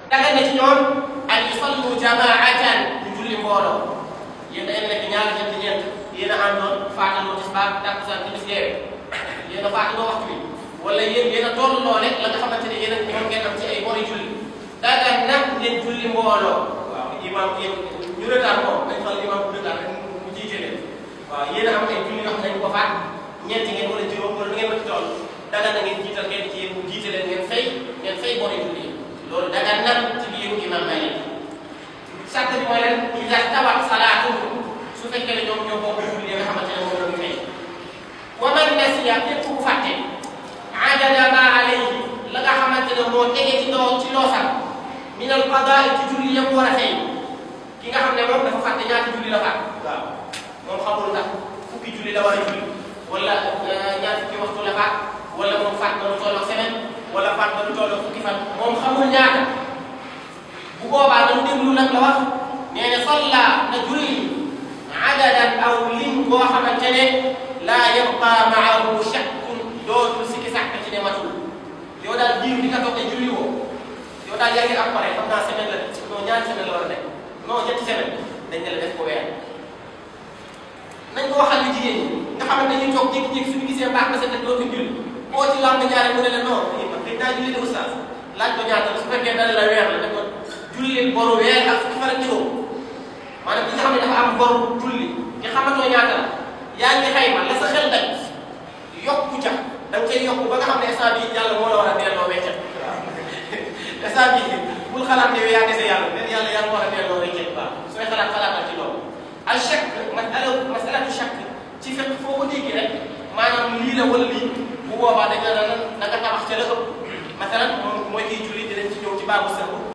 daga na ci ñoom an yusallu jamaatan ñu julli mbooloo yéen da ngeen nekk ñaar ñetti ñeent yéen a àndoon faatandoo tisbaar takkusaan timis gee yéen a faatandoo waxtu bi wala yéen yéen a tolloo rek la nga xamante ne yéen a moom ngeen am ci ay bori julli daga nag ngeen julli mbooloo waaw imaam yéen ñu retard moom dañ fal imaam bu retard rek mu jiite leen waaw yéen a am ay julli yoo xam ne dañu ko faat ñeenti ngeen wala juróom wala lu ngeen ma ci toll daga na ngeen jiital ngeen ci yéen mu jiite leen ngeen fay ngeen fay bori julli loolu daga nag ci biir imaam Malik sàrt bi mooy leen ida stawat salaatuhum su fekkee ne ñoom ñoo bokk julli nga xamante ne moom la ñu fay wa man nasiya képp ku fàtte adada ma alayhi la nga xamante ne moo tege ci doo ci loosam min al qadaa ci julli yam war a fay ki nga xam ne moom dafa fàtte ñaata julli la faat waaw moom xamul ndax fukki julli la war a julli wala ñaar fukki waxtu la faat wala moom faat na lu tolloo semaine wala faat na lu tolloo fukki fan moom xamul ñaata bu boobaa dañu déglu nag la wax nee na salla na julli adadan aw lim boo xamante ne laa yabqa maahu shakkun dootul sikki sàkk ci ne matul yow daal diir bi nga toog ne julli woo yow daal yaa ngi am pare xam naa semaine la non ñaari semaine la war a nekk non ñetti semaine dañ ne la def ko weer nañ ko waxal li jigéen ñi nga xamante ne ñu toog jékki-jékki suñu gisee mbaax na seen def dootul julli boo ci lamb ñaare mu ne la non man dañ naa julli de oustaz laaj ko ñaata su fekkee dana la weer la ne ko julli boru weer ak fukki fan ak juróom maanaam ki nga xam ne dafa am boru julli nga xamatoo ñaata la yaa ngi xayma la sa xel daj yokku ca da nga cay yokku ba nga xam ne instant bii yàlla moo la war a delloo weccet instant bii bul xalaat ne yow yaa dese yàlla mais yàlla yàlla war a delloo weccet waaw sooy xalaat xalaatal ci loolu al chak masala masalatu chak ci fekk foo ko dégg rek maanaam lii la wala lii bu boobaa da nga da nga tabax ca la ëpp masalan moom mooy kiy julli dinañ ci ñëw ci baabu sëbu